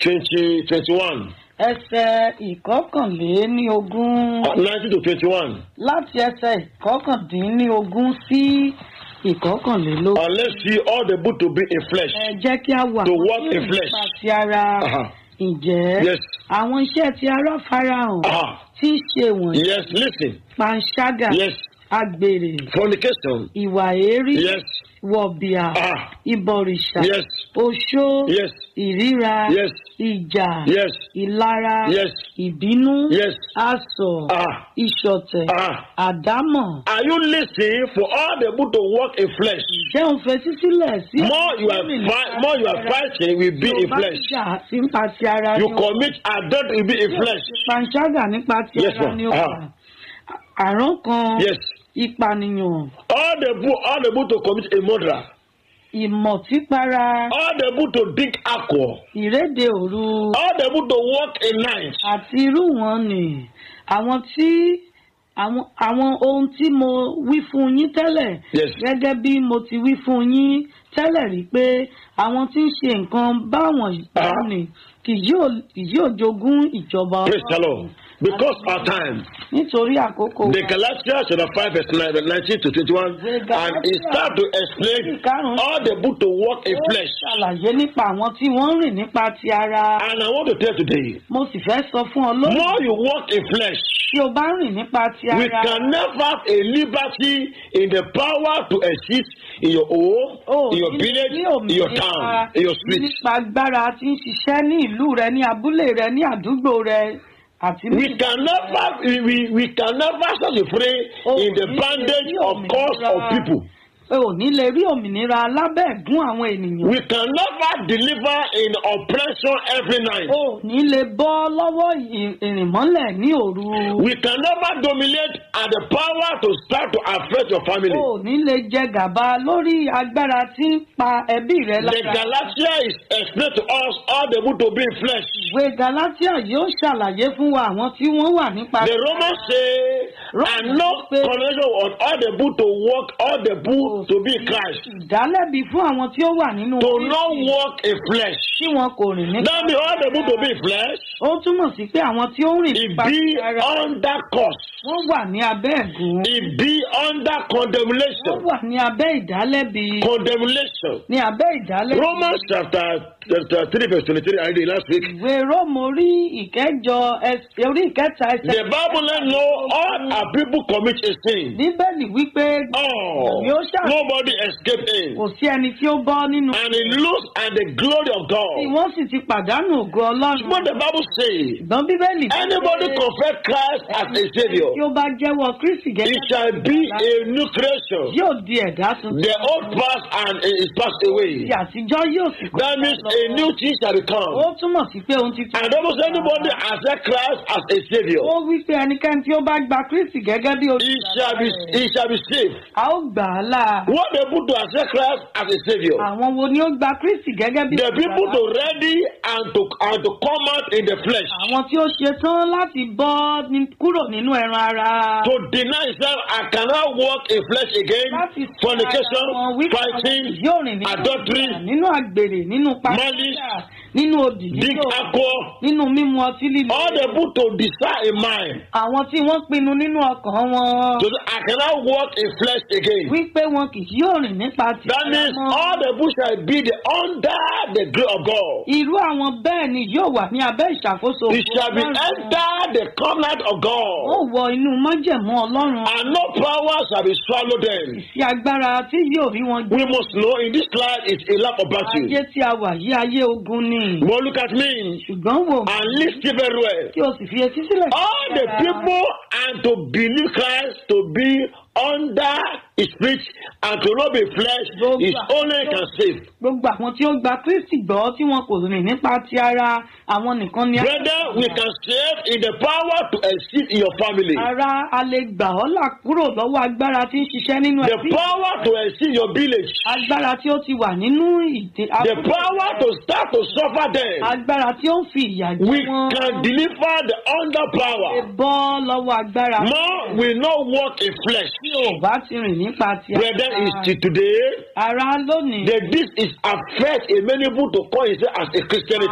twenty twenty one ẹsẹ̀ ìkọkànléníogún nineteen to twenty one láti ẹsẹ̀ ìkọkàndínníogún sí ìkọkànlélógún. unless see all the book to be in flesh. ẹ jẹ́ kí a wà To walk ní in flesh. nípa ti ara Uh-huh. ǹjẹ́ Yes. àwọn iṣẹ́ ti ara farahàn Uh-huh. tí ń ṣe wọ̀nyí Yes, listen. panṣágà Yes, agbèrè fornication. ìwà èérí Yes, wọ̀bìà ah, ìbọ̀rìṣà yes, oṣó yes, ìríra yes, ìjà yes, ìlara yes, ìbínú yes. asọ̀ Ah, ìṣọ̀tẹ̀ ah. àdámọ̀ Are you listening for all the book to walk in flesh? jẹ́ òun fetí sílẹ̀ sí. More you are fi- more you are fighting will be in flesh. jà nípa ti ara You ni ó commit adultery will be in flesh. panṣágà nípa ti Yes, ara ma'am. ni ó Ah. wà. àrán kan Yes. ìpànìyàn All the book, all the book to commit a murder. ìmọ̀típara All the book to drink alcohol. ìrédè òru All the book to walk in night. àti irú wọn ni àwọn tí àwọn àwọn ohun tí mo wí fún yín tẹ́lẹ̀ Yes. gẹ́gẹ́ bí mo ti wí fún yín tẹ́lẹ̀ rí pé àwọn tí ń ṣe nǹkan báwọn Ah. ni kì yóò kì yóò jogún ìjọba Praise the Lord. Because our time. nítorí àkókò The wa. Galatians chapter 5 verse 9, 19 to 21 and it start to explain all the book to walk in Ó flesh. ṣàlàyé nípa àwọn tí wọ́n ń rìn nípa ti ara. And I want to tell today, mo sì fẹ́ sọ fún ọ lónìí more you walk in flesh, tí o bá ń rìn nípa ti we ara. can never have a liberty in the power to exist in your home, o in your ní- village, ní in your òmìnira town, in your street. nípa agbára tí ń ṣiṣẹ́ ní ìlú rẹ ní abúlé rẹ ní àdúgbò rẹ àti ní. We can never, we, we, we can never set free Oh, in the ní- bondage ní of cause of òmìnira. people. o ò ní lè rí òmìnira lábẹ́ ẹ̀gún àwọn ènìyàn. We can never deliver in oppression every night. o ò ní lè bọ́ lọ́wọ́ ì- ìrìnmọ́lẹ̀ ní òru. We can never dominate at the power to start to affect your family. o ò ní lè jẹ gàba lórí agbára tí ń pa ẹbí rẹ The lára. Galatia is explained to us all the good to be in flesh. ìwé galatia yóò ṣàlàyé fún wa àwọn tí wọ́n wà nípa. The Romans say, and no connection on all the book to walk, all the book to be in Christ. ìdálẹ́bi fún àwọn tí ó wà nínú. To Kristi not walk in flesh. tí wọn kò rìn nípa. That means all the book to be in flesh, ó túmọ̀ sí pé àwọn tí ó ń rìn it nípa be ti ara under curse. wọ́n wà ní abẹ́ ẹ̀gún. It be under wọ́n condemnation. wà ní abẹ́ ìdálẹ́bi. Condemnation. ní abẹ́ ìdálẹ́bi. Romans chapter, chapter 3 verse 23, I read it last week. ìwé róòmù orí ìkẹjọ ẹsẹ̀ orí ìkẹta ẹsẹ̀. The Bible let know all our people commit a sin. bíbélì wípé Oh, Yóò ṣà- nobody escape in. kò sí ẹni tí ó bọ́ nínú. And it lose and the glory of tí God. wọ́n sì ti pàdánù ògo ọlọ́run. What the Bible say, ṣùgbọ́n bíbélì wípé anybody confess Christ as a savior, tí ó bá jẹ́wọ́ kristi he gẹ́gẹ́ shall be a new creation. yóò di ẹ̀dá tuntun. The old past and is passed away. ti àtijọ́ yóò sì kọjá That means lọ. a new thing shall ó become. túmọ̀ sí pé ohun titun. And almost anybody accept Christ as a savior. ó wí pé ẹnikẹ́ni tí ó bá gba kristi gẹ́gẹ́ bí He shall be he shall be saved. a ó gbà á là. What the people to accept Christ as a savior? àwọn wo ni ó gba kristi gẹ́gẹ́ bí The people to ready and to and to come out in the flesh. àwọn tí ó ṣe tán láti bọ́ ní- kúrò nínú ẹran ara. To deny himself, I cannot walk in flesh again. láti sọ Fornication, ara wọn wípé fighting, yóò rìn nínú adultery, ìjà, nínú àgbèrè nínú malice, pàṣẹ nínú òdì drink nínú alcohol. nínú mímu ọtí líle. All the people to decide in mind. àwọn tí wọ́n pinnu nínú ọkàn wọn To say, I cannot walk in flesh again. wípé wọn kì yóò rìn nípa ti That means all the people shall be the under the grace of God. irú àwọn bẹ́ẹ̀ ni yóò wà ní abẹ́ ìṣàkóso It shall be Ọlọ́run. enter the covenant of ó God. wọ inú májẹ̀mú ọlọ́run And no power shall be swallowed them. sí agbára tí yóò rí wọn gbé We must know in this life it's a lap of battle. ayé tí a wà yí ayé ogun ni But look at me ṣùgbọ́n wò and listen very well. kí o sì fi etí sílẹ̀ All the people and to believe Christ to be under his spirit and to not be flesh is only can save. gbogbo àwọn tí ó gba kristi gbọ́ tí wọn kò rìn nípa ti ara àwọn nìkan ni. Brother, we can save in the power to exist in your family. ara a lè gbà ọ́ là kúrò lọ́wọ́ agbára tí ń ṣiṣẹ́ nínú The ẹbí. power to exist in your village. agbára tí ó ti wà nínú ìdè. The power to start to suffer them. agbára tí ó ń fi ìyà jẹ We wọ́n. can deliver the under lè power. bọ́ lọ́wọ́ agbára. More will not walk in flesh. tí ò bá ti rìn nípa ti Brother is till today. ara lónìí. that this is affect a many people to call himself as a Christianity.